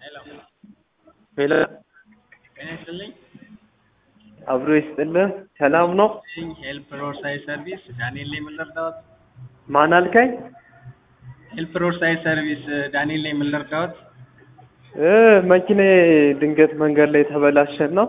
ሄሎ ሄሎ ጤና ይስጥልኝ። አብሮ ይስጥልን። ሰላም ነው? ሄልፕ ሮድ ሳይድ ሰርቪስ ዳንኤል ላይ ምን ልርዳዎት? ማን አልከኝ? ሄልፕ ሮድ ሳይድ ሰርቪስ ዳንኤል ላይ ምን ልርዳዎት? እ መኪናዬ ድንገት መንገድ ላይ ተበላሸን ነው።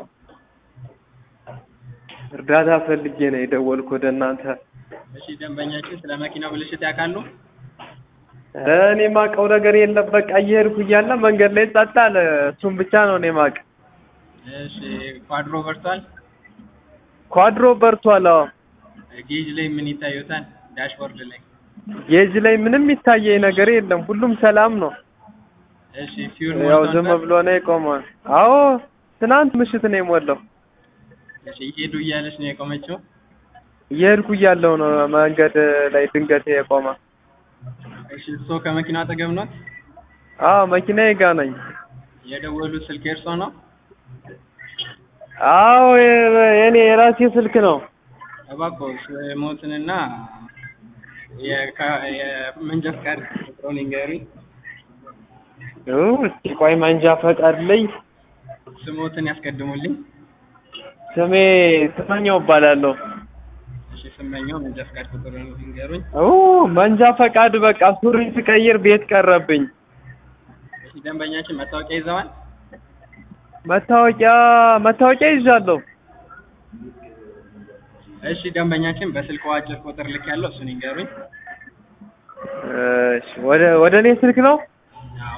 እርዳታ ፈልጌ ነው የደወልኩ ወደ እናንተ። እሺ ደንበኛችን ስለ መኪናው ብልሽት ያውቃሉ? ኧረ እኔ የማውቀው ነገር የለም። በቃ እየሄድኩ እያለ መንገድ ላይ ጸጥ አለ። እሱም ብቻ ነው እኔ የማውቅ። እሺ ኳድሮ በርቷል? ኳድሮ በርቷል። አዎ ጌጅ ላይ ምን ይታዩታል? ዳሽቦርድ ላይ ጌጅ ላይ ምንም የሚታየኝ ነገር የለም። ሁሉም ሰላም ነው። እሺ ፊውል ያው ሞልቷል? ዝም ብሎ ነው የቆመው። አዎ ትናንት ምሽት ነው የሞላው። እሺ ሄዱ እያለች ነው የቆመችው? እየሄድኩ እያለሁ ነው መንገድ ላይ ድንገት የቆመ። እሺ እርስዎ ከመኪናው አጠገብ ኖት? አዎ መኪናዬ ጋ ነኝ። የደወሉት ስልክ የእርስዎ ነው? አዎ የ- የኔ የራሴ ስልክ ነው። እባክዎ ስሞትንና የካ- የመንጃ ፈቃድ ቁጥሩን ይንገሩኝ። ኡ፣ እስኪ ቆይ መንጃ ፈቃድ ላይ ስሞትን ያስቀድሙልኝ። ስሜ ስመኛው እባላለሁ። እሺ ስመኛው መንጃ ፈቃድ ቁጥሩን ይንገሩኝ። ኡ መንጃ ፈቃድ በቃ ሱሪ ስቀይር ቤት ቀረብኝ። እሺ ደንበኛችን መታወቂያ ይዘዋል? መታወቂያ መታወቂያ ይዣለሁ። እሺ ደንበኛችን በስልክ አጭር ቁጥር ልክ ያለው እሱን ይንገሩኝ። እሺ ወደ ወደ እኔ ስልክ ነው። አዎ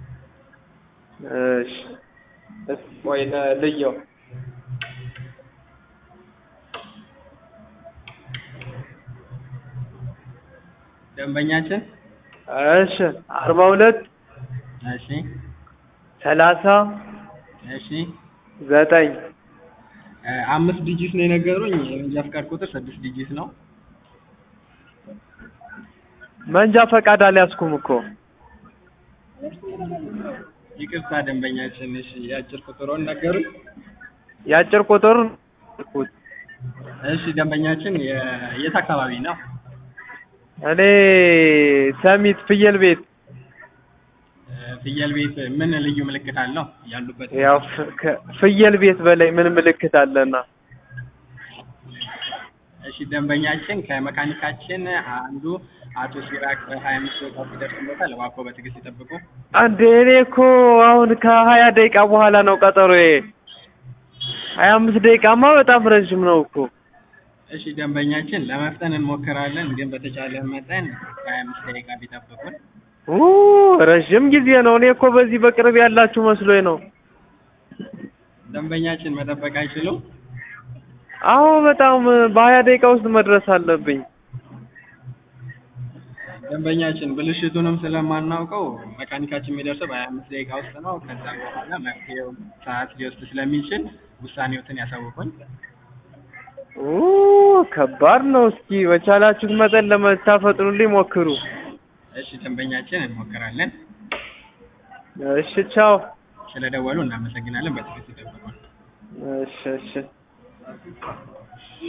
እሺ እስኪ ቆይ ለ- ልየው። ደንበኛችን እሺ አርባ ሁለት እሺ ሰላሳ እሺ ዘጠኝ እ አምስት ዲጂት ነው የነገሩኝ። የመንጃ ፈቃድ ቁጥር ስድስት ዲጂት ነው። መንጃ ፈቃድ አልያዝኩም እኮ። ይቅርታ ደንበኛችን። እሺ የአጭር ቁጥሩን ነገሩኝ። የአጭር ቁጥር እሺ ደንበኛችን የ- የት አካባቢ ነው? እኔ ሰሚት ፍየል ቤት እ ፍየል ቤት ምን ልዩ ምልክት አለው? ያሉበት ያው ፍ- ከ- ፍየል ቤት በላይ ምን ምልክት አለና? እሺ ደንበኛችን ከመካኒካችን አንዱ አቶ ሲራክ በሀያ አምስት ደቂቃ ሲደርስበታል። እባክዎ በትዕግስት ይጠብቁ። አንዴ እኔ እኮ አሁን ከሀያ ደቂቃ በኋላ ነው ቀጠሮዬ። ሀያ አምስት ደቂቃማ በጣም ረዥም ነው እኮ። እሺ ደንበኛችን ለመፍጠን እንሞክራለን፣ ግን በተቻለ መጠን ከሀያ አምስት ደቂቃ ቢጠብቁን። ኡ ረዥም ጊዜ ነው። እኔ እኮ በዚህ በቅርብ ያላችሁ መስሎኝ ነው። ደንበኛችን መጠበቅ አይችሉም። አዎ በጣም በሀያ ደቂቃ ውስጥ መድረስ አለብኝ። ደንበኛችን ብልሽቱንም ስለማናውቀው መካኒካችን የሚደርሰው በሀያ አምስት ደቂቃ ውስጥ ነው። ከዛ በኋላ መፍትሄው ሰዓት ሊወስድ ስለሚችል ውሳኔዎትን ያሳውቁኝ። ኡ ከባድ ነው። እስኪ በቻላችሁት መጠን ለመታፈጥኑልኝ ሞክሩ። እሺ ደንበኛችን እንሞክራለን። እሺ ቻው። ስለደወሉ እናመሰግናለን። በትዕግስት ይጠብቁን። እሺ እሺ